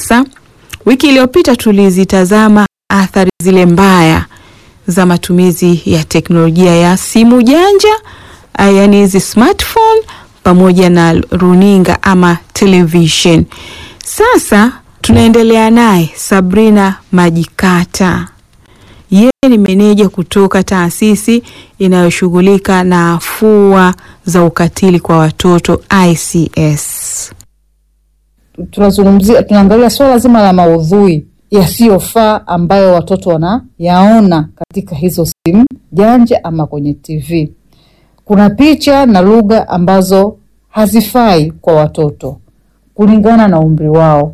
Sasa wiki iliyopita tulizitazama athari zile mbaya za matumizi ya teknolojia ya simu janja, yaani hizi smartphone pamoja na runinga ama television. Sasa tunaendelea naye Sabrina Majikata. Yeye ni meneja kutoka taasisi inayoshughulika na afua za ukatili kwa watoto ICS. Tunazungumzia, tunaangalia swala zima la maudhui yasiyofaa ambayo watoto wanayaona katika hizo simu janja ama kwenye TV. Kuna picha na lugha ambazo hazifai kwa watoto kulingana na umri wao,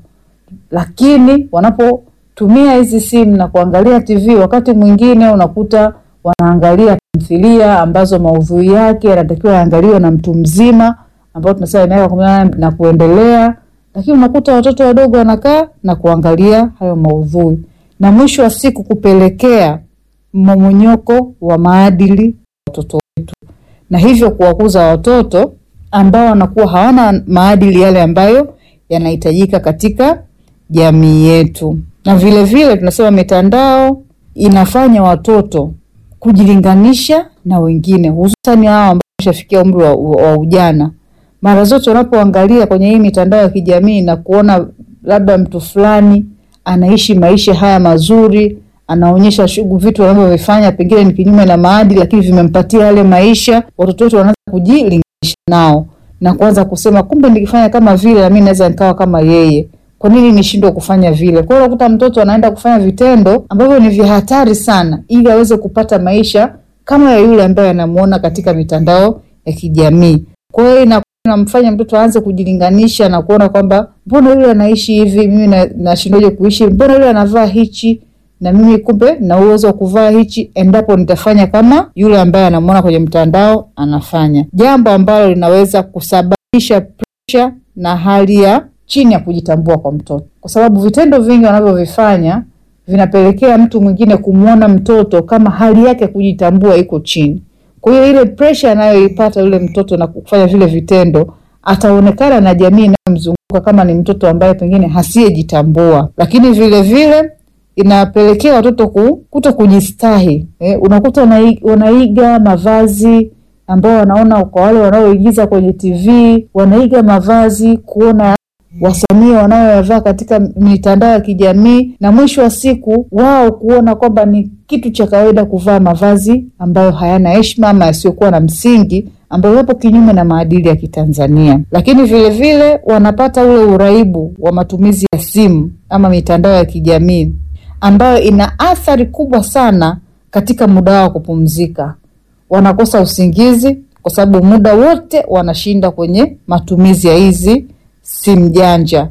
lakini wanapotumia hizi simu na kuangalia TV, wakati mwingine unakuta wanaangalia tamthilia ambazo maudhui yake yanatakiwa yaangaliwe na mtu mzima ambao tunasema miaka kumi na nane na kuendelea, lakini unakuta watoto wadogo wanakaa na kuangalia hayo maudhui, na mwisho wa siku kupelekea mmomonyoko wa maadili watoto wetu, na hivyo kuwakuza watoto ambao wanakuwa hawana maadili yale ambayo yanahitajika katika jamii yetu. Na vile vile tunasema mitandao inafanya watoto kujilinganisha na wengine, hususani hao ambao wameshafikia umri wa, wa ujana. Mara zote wanapoangalia kwenye hii mitandao ya kijamii na kuona labda mtu fulani anaishi maisha haya mazuri, anaonyesha shughuli, vitu anavyovifanya pengine ni kinyume na maadili, lakini vimempatia yale maisha, watoto wetu wanaanza kujilinganisha nao na kuanza kusema kumbe nikifanya kama vile na mimi naweza nikawa kama yeye, kwa nini nishindwe kufanya vile? Kwa hiyo unakuta mtoto anaenda kufanya vitendo ambavyo ni vya hatari sana, ili aweze kupata maisha kama ya yule ambaye anamuona katika mitandao ya kijamii. Kwa hiyo inamfanya mtoto aanze kujilinganisha na kuona kwamba mbona yule anaishi hivi, mimi nashindwaje kuishi? Mbona yule anavaa hichi na mimi kumbe na uwezo wa kuvaa hichi, endapo nitafanya kama yule ambaye anamuona kwenye mtandao anafanya, jambo ambalo linaweza kusababisha presha na hali ya chini ya kujitambua kwa mtoto, kwa sababu vitendo vingi wanavyovifanya vinapelekea mtu mwingine kumwona mtoto kama hali yake kujitambua iko chini. Kwa hiyo ile presha anayoipata yule mtoto na kufanya vile vitendo, ataonekana na jamii inayomzunguka kama ni mtoto ambaye pengine hasiyejitambua, lakini vile vile inapelekea watoto kuto kujistahi. Eh, unakuta wanaiga mavazi ambao wanaona kwa wale wanaoigiza kwenye TV, wanaiga mavazi kuona wasanii wanayoyavaa katika mitandao ya kijamii, na mwisho wa siku wao kuona kwamba ni kitu cha kawaida kuvaa mavazi ambayo hayana heshima ama yasiyokuwa na msingi, ambayo yapo kinyume na maadili ya Kitanzania. Lakini vile vile wanapata ule uraibu wa matumizi ya simu ama mitandao ya kijamii ambayo ina athari kubwa sana katika muda wao wa kupumzika. Wanakosa usingizi kwa sababu muda wote wanashinda kwenye matumizi ya hizi simu janja,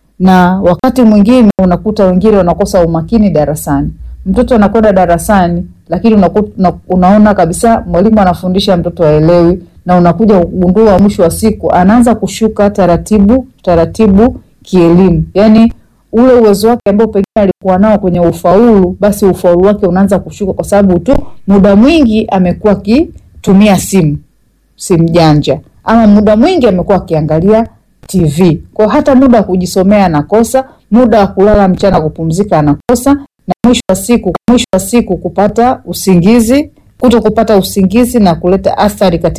na wakati mwingine unakuta wengine wanakosa umakini darasani. Mtoto anakwenda darasani, lakini unakuta, unaona kabisa mwalimu anafundisha mtoto haelewi, na unakuja kugundua mwisho wa siku anaanza kushuka taratibu taratibu kielimu, yani ule uwezo wake ambao pengine alikuwa nao kwenye ufaulu, basi ufaulu wake unaanza kushuka kwa sababu tu muda mwingi amekuwa akitumia simu simu janja, ama muda mwingi amekuwa akiangalia TV. Kwa hata muda wa kujisomea anakosa, muda wa kulala mchana kupumzika anakosa, na mwisho wa siku mwisho wa siku kupata usingizi, kuto kupata usingizi na kuleta athari katika